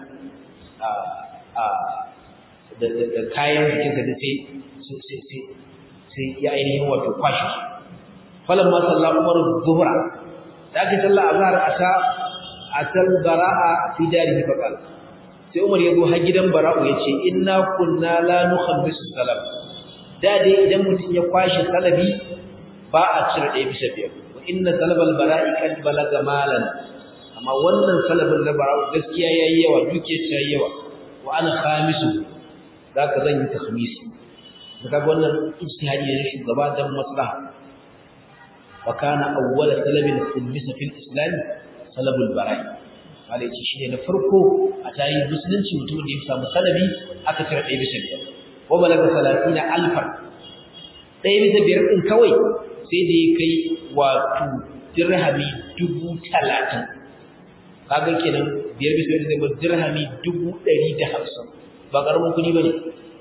da kayan jikinsa da sai sai ya ainihin wato kwashi falan ma sallah umar zuhra da ake sallah azhar ata atal bara'a fi darihi faqal sai umar ya zo har gidan bara'u ya ce inna kunna la nukhammisu salam da dai idan mutum ya kwashi salabi ba a cire ɗaya bisa biyar wa inna salabal bara'i kad balaga malan amma wannan salabin na bara'u gaskiya yayi yawa duke ta yayi yawa wa ana khamisu zaka zan yi takhmisi daga wannan ijtihadi ne shugaba dan maslaha wa kana awwal salabin khumisa fil islam salabul bara'i wala yace shine na farko a tarihin musulunci mutum da ya samu salabi aka cire ɗaya bisa biyar wa balaga salatina alfan ɗaya bisa biyar ɗin kawai sai da ya kai wato dirhami dubu talatin kaga kenan biyar bisa biyar zai bar dirhami dubu ɗari da hamsin ba ƙaramin kuɗi ba ne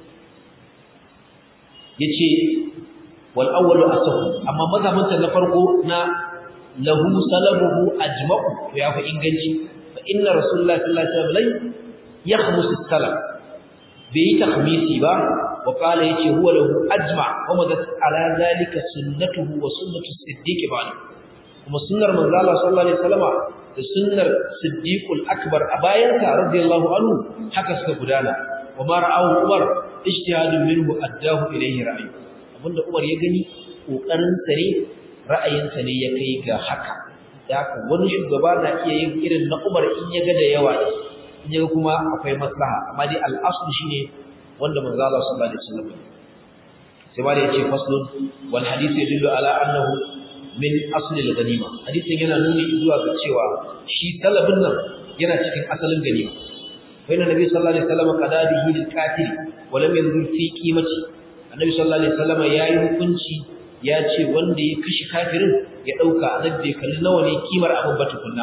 ya ce wal awwalu asahu amma mazhabinsa na farko na lahu salabuhu ajma'u to ya fi inganci fa inna rasulullahi sallallahu alaihi wasallam yakhmusu salam bai yi takhmisi ba wa qala yace huwa lahu ajma wa madat ala zalika sunnatuhu wa sunnatu siddiq bani kuma sunnar manzo Allah sallallahu alaihi wasallam da sunnar siddiqul akbar a bayan sa radiyallahu anhu haka suka gudana wa ma ra'ahu umar ijtihadun minhu addahu ilayhi ra'yi abinda umar ya gani kokarin sa ne ra'ayin sa ne ya kai ga haka da haka wani shugaba na iya yin irin na umar in ya ga da yawa ne in ya kuma akwai maslaha amma dai al-aslu shine wanda manzo Allah sallallahu alaihi wasallam sai ma da yace faslun wal hadith yadullu ala annahu min asli al-ghanima hadisin yana nuni zuwa ga cewa shi talabin nan yana cikin asalin ganima fa inna nabi sallallahu alaihi wasallam qada bihi lil qatil wa lam yanzur fi qimati annabi sallallahu alaihi wasallam yayi hukunci ya ce wanda ya kashi kafirin ya dauka annabi kalli nawa ne kimar abin batukunna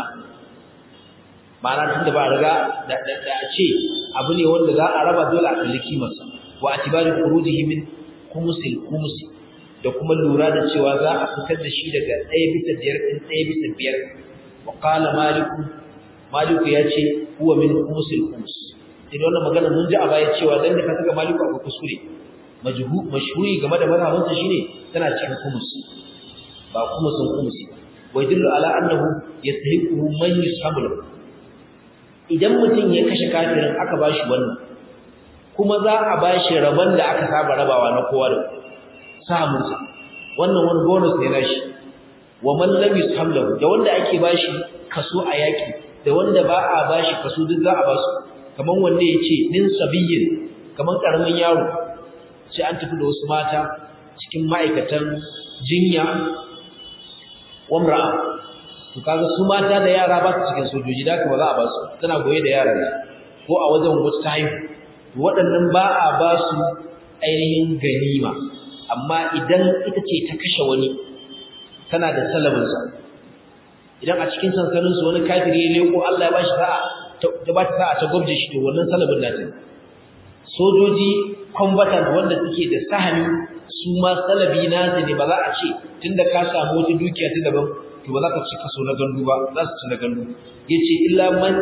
ma'ana tunda ba riga da a ce abu ne wanda za a raba dole a kalli kimarsa wa atibari khurujihi min khumsil khums da kuma lura da cewa za a fitar da shi daga 1 bisa 5 din 1 bisa 5 wa qala malik malik ya ce huwa min khumsil khums idan wannan magana mun ji a baya cewa dan da ka saka malik akwai kuskure majhu mashhuri game da mazhabinsa shine tana cikin khums ba khumsun khumsi wa yadullu ala annahu yastahiqu man yushamul idan mutum ya kashe kafirin aka bashi wannan kuma za a bashi rabon da aka saba rabawa na kowa da samunsa wannan wani bonus ne nashi wa man lam yusham lahu da wanda ake bashi kaso a yaki da wanda ba a bashi kaso duk za a basu kaman wanda yace din sabiyyin kaman karamin yaro sai an tafi da wasu mata cikin ma'aikatan jinya wamra'a to kaga su mata da yara ba su cikin sojoji da kuma za a ba su tana goye da yaran ko a wajen wata ta haihu waɗannan ba a ba su ainihin ganima amma idan ita ce ta kashe wani tana da salabinsa idan a cikin sansaninsu wani kafiri ya leko Allah ya ba shi sa'a ta ba ta sa'a ta gwabje shi to wannan salabin nata sojoji combatant wanda suke da sahani su ma salabi nasu ne ba za a ce tunda ka samu wata dukiya ta daban to ba za ka ci kaso na gandu ba za su ci na gandu yace illa man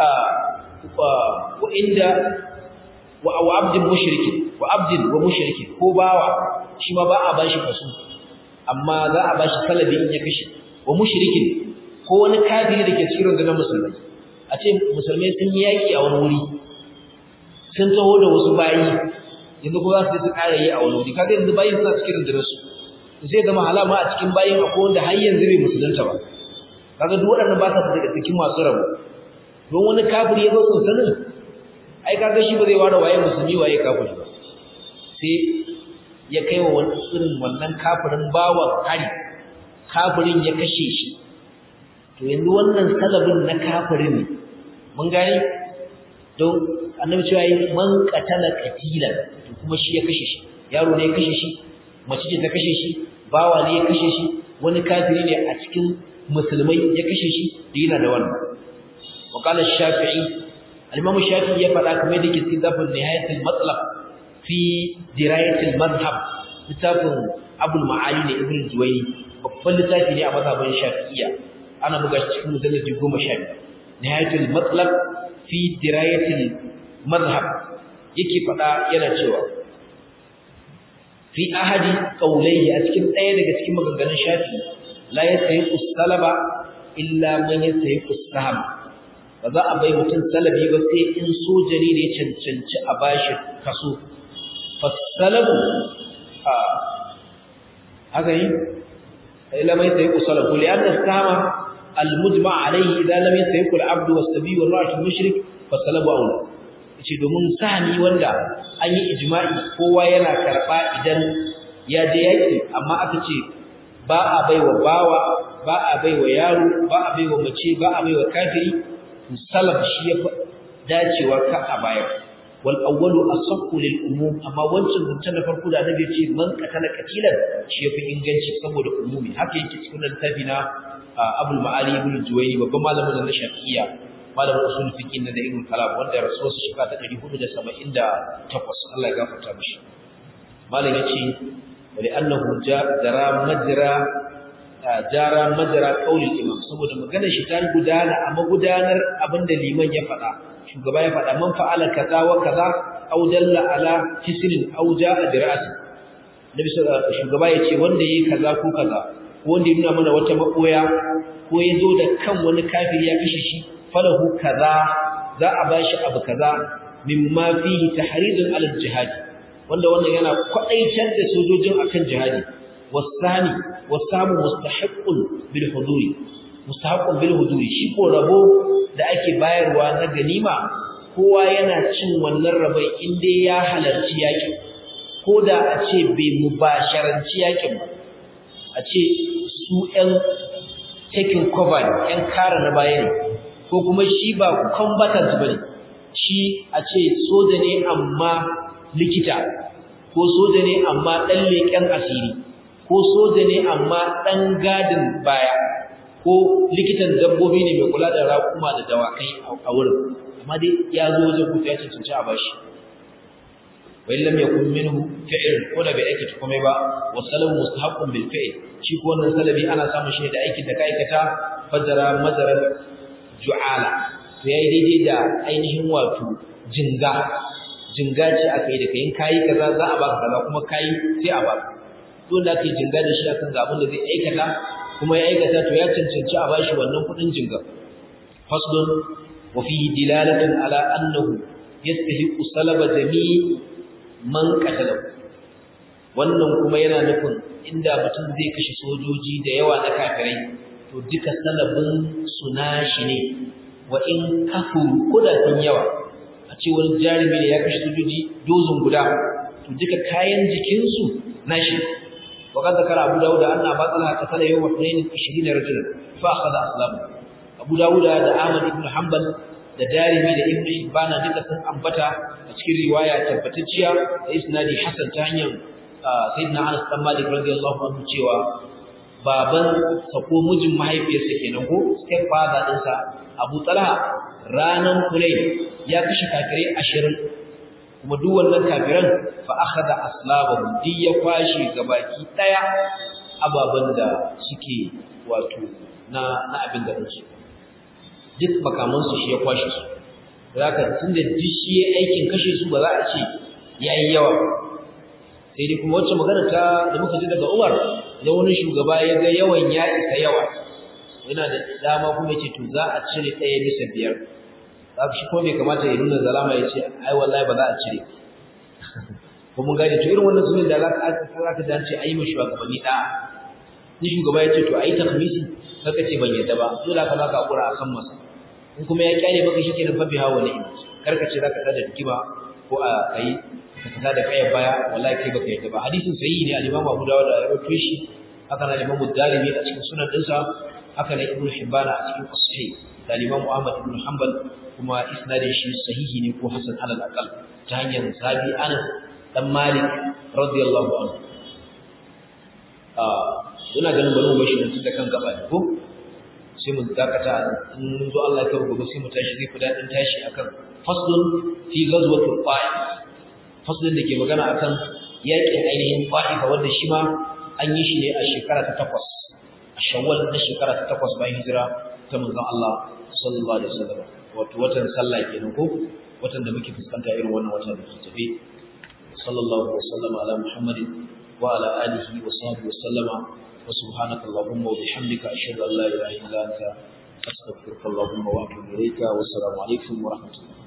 wa inda wa abdin mushriki wa abdin wa mushriki ko bawa shi ma ba a bashi kaso amma za a bashi salabi in ya kashe wa mushrikin ko wani kafiri da ke cikin rundunar musulmai a ce musulmai sun yi yaki a wani wuri sun taho da wasu bayi yanzu ko za su su ƙara yi a wani wuri kaga yanzu bayin suna cikin rundunar su zai zama halama a cikin bayin akwai wanda har yanzu bai musulunta ba kaga duk waɗannan ba sa daga cikin masu rabo don wani kafiri ya zo sansanin ai kaga shi ba zai ware waye musulmi waye kafiri ba sai ya kai wa wani irin wannan kafirin bawa hari kafirin ya kashe shi to yanzu wannan salabin na kafirin ne mun gane don annabi cewa yi man qatala qatilan to kuma shi ya kashe shi yaro ne ya kashe shi mace ce ta kashe shi bawa ne ya kashe shi wani kafiri ne a cikin musulmai ya kashe shi da yana da wannan wa qala shafi'i al-imam shafi'i ya faɗa kamar da yake cikin zafin nihayatul matlab fi dirayatul madhhab littafin abul ma'ali ne ibn juwayni babban littafi ne a mazhabin shafi'iyya ana buga shi cikin mujalladi 12 nihayatul matlab fi dirayatul madhhab yake faɗa yana cewa fi ahadi qawlayhi a cikin ɗaya daga cikin maganganun shafi la yasayiqu salaba illa man yasayiqu saham ba za a bai mutum salabi ba sai in soja ne ya cancanci a bashi kaso fasalabu a haka yi illa man yasayiqu salabu li anna sahama al-mujma' alayhi idan lam yasayiqu al-'abdu was-sabi wal-ra'atu mushrik fasalabu awla ce domin sahani wanda an yi ijma'i kowa yana karɓa idan ya je yaƙi amma aka ce ba a baiwa bawa ba a baiwa yaro ba a baiwa mace ba a baiwa kafiri to salaf shi ya dacewa ka a baya wal awwalu asaqu lil umum amma wancan mutum na farko da annabi ya ce man qatala qatilan shi yafi inganci saboda umumi haka yake cikin littafi na Abul Ma'ali ibn Juwayni babban malamin na Shafi'iyya malamin usul fiqh na da ibn kalam wanda ya rasu su shekara ta 478 Allah ya gafarta mishi malam yace wali annahu jara majra jara majra qauli imam saboda maganar shi ta gudana a magudanar abinda liman ya faɗa shugaba ya faɗa man fa'ala kaza wa kaza aw dalla ala hisrin aw jaa bi ra'si nabi shugaba yace wanda yayi kaza ko kaza ko wanda ya nuna mana wata makoya ko ya zo da kan wani kafiri ya kashe shi falahu kaza za a bashi abu kaza mimma fihi tahridun ala jihad wanda wannan yana kwadaitar da sojojin akan jihadi wasani wasamu mustahiqqun bil huduri mustahiqqun bil huduri shi ko rabo da ake bayarwa na ganima kowa yana cin wannan rabai inda ya halarci yakin ko da a ce bai mubasharanci yakin ba a ce su ƴan taking cover ƴan kare na baya ne ko kuma shi ba combatant bane shi a ce soja ne amma likita ko soja ne amma dan leken asiri ko soja ne amma dan gadin baya ko likitan dabbobi ne mai kula da raƙuma da dawakai a wurin amma dai ya zo wajen kuta ya cancanci a bashi wa illam yakun minhu fi'l ko da bai aikata komai ba wa salamu mustahaqqun bil fi'l shi ko wannan salabi ana samun shi da aikin da ka aikata fajara majarar ju'ala to yayi daidai da ainihin wato jinga jinga ce aka yi da kayin kayi kaza za a baka kaza kuma kayi sai a baka dole aka yi jinga da shi akan ga abin da zai aikata kuma ya aikata to ya cancanci a bashi wannan kudin jinga faslun wa fihi dilalatun ala annahu yastahiqu salaba jami' man qatala wannan kuma yana nufin inda mutum zai kashe sojoji da yawa na kafirai to duka salabin su nashi ne wa in kafuru koda sun yawa a ce wani jarumi ne ya kashe sojoji dozin guda to duka kayan jikinsu nashi وقد ذكر أبو داود أن أبا طلحة قتل يوم اثنين عشرين رجلا فأخذ أسلامه أبو داود دا أحمد بن حنبل da darimi da ibnu ibana duka sun ambata a cikin riwaya tabbatacciya da isnadi hasan ta hanyar sayyidina Anas bin Malik radiyallahu anhu cewa baban sa ko mijin mahaifiyarsa kenan ko step father dinsa Abu Talha ranan Hunayn ya kashe kafirai 20 kuma duk wannan kafiran fa akhadha aslabahum di ya kwashi gabaki daya ababan da suke wato na na abin da su duk makaman su shi ya kwashi su zaka tunda duk shi ya aikin kashe su ba za a ce yayi yawa sai dai kuma wacce magana ta da muka ji daga Umar da wani shugaba ya ga yawan ya isa yawa yana da dama kuma yace to za a cire ɗaya bisa biyar zaka shi kuma bai kamata ya nuna zalama ya ce ai wallahi ba za a cire ko mun gane to irin wannan sunan da za ka za ka dace ayi mu shugabanni da ni shugaba ya ce to ayi takhmisi kaka ce ban yadda ba dole ka zaka hakura akan masa in kuma ya kyale maka shikenan fa biha wala in karka ce zaka tada dikima ko a kai ka tada kai baya wallahi kai baka yadda ba hadisin sahihi ne al-Imam Abu Dawud da rawaito shi haka na Imam Darimi a cikin sunan dinsa haka ne Ibn Hibban a cikin Sahih da Imam Ahmad ibn Hanbal kuma isnadin shi sahihi ne ko hasan alal aqal ta hanyar sabi Anas dan Malik radiyallahu anhu ah ina ganin bari mu bashi mutum da kan gaba ko sai mu dakata in mun zo Allah ya gobe sai mu tashi zai fi dadin tashi akan faslun fi ghazwatul Ta'if faslun da ke magana akan yakin ainihin Ta'if wanda shi ma an yi shi ne a shekara ta takwas a Shawwal na shekara ta takwas bayan hijira ta manzon Allah sallallahu alaihi wasallam wato watan sallah kenan ko watan da muke fuskanta irin wannan wata da ke tafe sallallahu alaihi wasallam ala muhammadin wa ala alihi wa sahbihi wasallama wa subhanaka allahumma wa bihamdika ashhadu an la ilaha illa anta astaghfiruka allahumma wa atubu ilayka wa assalamu alaikum wa rahmatullahi